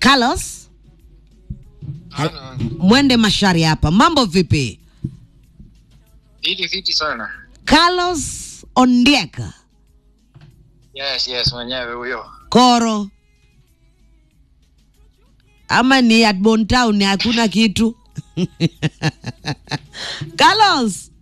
Carlos Halo. Mwende Mashari hapa, mambo vipi? Hili fiti sana. Carlos Ondieka Yes, yes, mwenyewe huyo. Koro ama ni at Bontown hakuna kitu Carlos,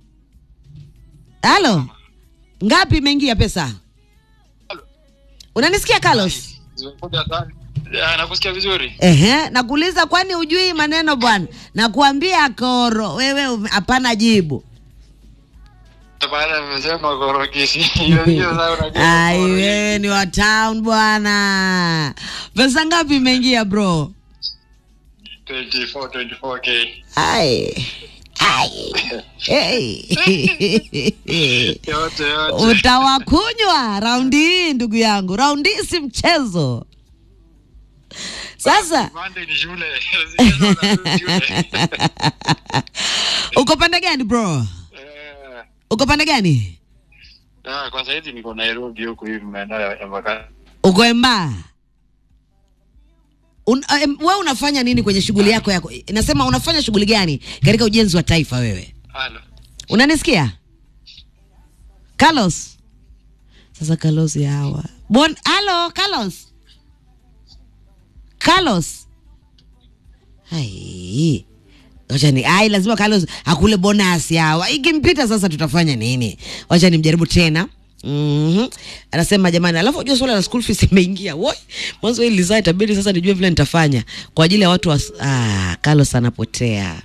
halo, ngapi imeingia pesa? Halo. Unanisikia Carlos? Zimekuja sana. Ya, nakusikia vizuri. Ehe, nakuuliza kwani hujui maneno bwana? Nakuambia koro, wewe ume- hapana jibu. Baada nimesema korokisi. Hiyo hiyo sasa unajua. Ai, korokisi. wewe ni wa town bwana. Pesa ngapi imeingia bro? 24 24k. Ai. Ai. Hey. Yote yote. Utawakunywa raundi hii ndugu yangu, raundi hii si mchezo. Sasa Monday ni shule. Zingine wanarudi shule. uko pande gani bro? Eh, Uko pande gani? ah, kwa sasa hivi niko Nairobi huku hivi maeneo ya ya Mbagala. Uko Emba? Un, um, wewe unafanya nini kwenye shughuli yako yako? Nasema unafanya shughuli gani katika ujenzi wa taifa wewe? Halo. Unanisikia? Carlos. Sasa Carlos ya hawa. Bon, halo Carlos. Carlos. Hai. Wacha ni ai lazima Carlos akule bonus yawa. Ikimpita sasa tutafanya nini? Wacha nimjaribu tena. Mhm. Anasema jamani, alafu unajua swala la school fees imeingia. Woi, mwanzo hili lizaa itabidi sasa nijue vile nitafanya kwa ajili ya watu wa ah, Carlos anapotea.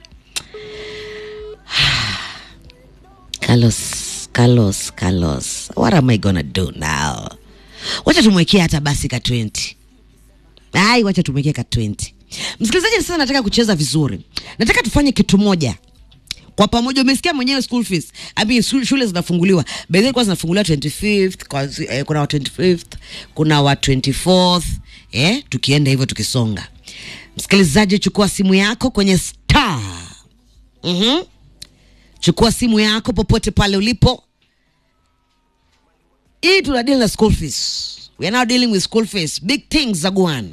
Carlos, Carlos, Carlos. What am I gonna do now? Wacha tumwekee hata basi ka 20. Ai, wacha tumwekee ka 20. Msikilizaji, sasa nataka kucheza vizuri. Nataka tufanye kitu moja kwa pamoja. Umesikia mwenyewe school fees. I mean, shule, shule zinafunguliwa. By the way, kwa zinafunguliwa 25th, kwa, eh, kuna wa 25th, kuna wa 24th, eh, tukienda hivyo tukisonga. Msikilizaji, chukua simu yako kwenye star. Mhm. Chukua simu yako popote pale ulipo. Hii tuna deal na school fees. We are now dealing with school fees. Big things za guana.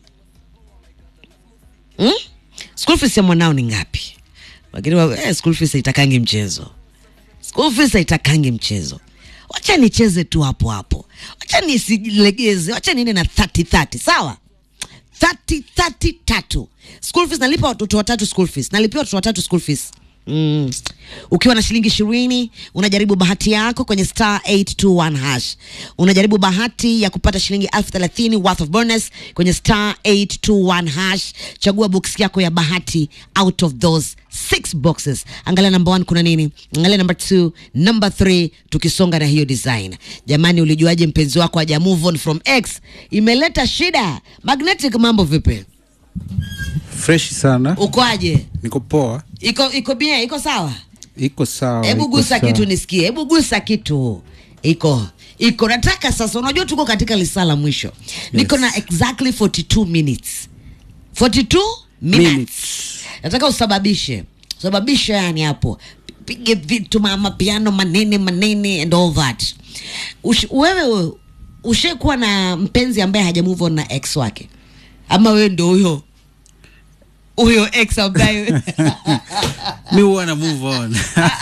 Hmm? School fees ya mwanao ni ngapi? Lakini wa- eh, school fees haitakangi mchezo. School fees haitakangi mchezo. Wacha nicheze tu hapo hapo. Wacha nisilegeze. Wacha niende na 30 30, sawa? 30 30 tatu. School fees nalipa watoto watatu school fees. Nalipia watoto watatu school fees. Mm. Ukiwa na shilingi ishirini unajaribu bahati yako kwenye star 821 hash. Unajaribu bahati ya kupata shilingi elfu thelathini worth of bonus kwenye star 821 hash. Chagua box yako ya bahati out of those six boxes. Angalia number one kuna nini, angalia number two, number three, tukisonga na hiyo design. Jamani, ulijuaje mpenzi wako haja move on from X? Imeleta shida. Magnetic, mambo vipi? fresh sana Ukoaje? niko poa Iko iko bien, iko sawa? iko sawa Hebu iko gusa sawa. kitu nisikie, hebu gusa kitu. Iko iko, nataka sasa, unajua tuko katika lisaa la mwisho, niko na exactly 42 minutes 42 minutes. Minutes. Nataka usababishe usababishe, yani hapo pige vitu mama, piano manene manene and all that. Ush, wewe ushakuwa na mpenzi ambaye haja move on na ex wake, ama wewe ndio huyo huyo ex ambaye mi huwa na move on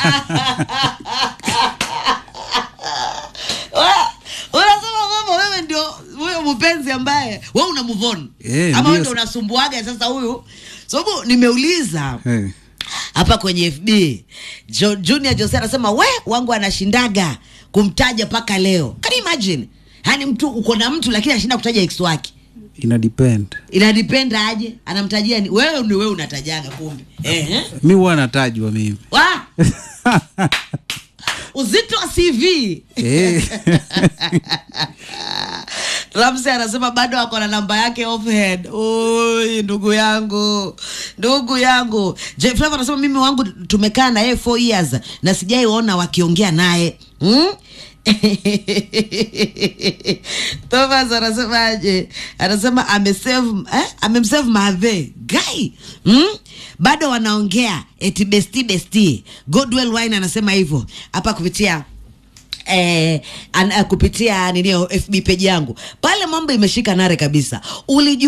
Wa- unasema kwamba wewe ndio huyo mpenzi ambaye wewe una move on Eh, ama wewe ndio. ndio unasumbuaga sasa huyu sababu nimeuliza Eh, hapa kwenye FB jo, Junior Jose anasema we wangu anashindaga kumtaja mpaka leo can you imagine yaani mtu uko na mtu lakini anashinda kutaja ex wake ina depend inadipenda aje anamtajia ni wewe ni wewe unatajaga kumbe Ehe. mi huwa natajwa mimi Wa! uzito wa CV Eh, Ramsey anasema bado ako na namba yake offhead. Oi, ndugu yangu, ndugu yangu. J Flavor anasema mimi wangu tumekaa na yeye 4 years na sijaiona wakiongea naye hmm? Thomas anasemaje? Anasema amesave eh? amemsave Mave guy hmm? bado wanaongea eti besti besti. Godwell Wine anasema hivyo hapa kupitia eh, an, uh, kupitia ninio FB page yangu pale, mambo imeshika nare kabisa. Ulijua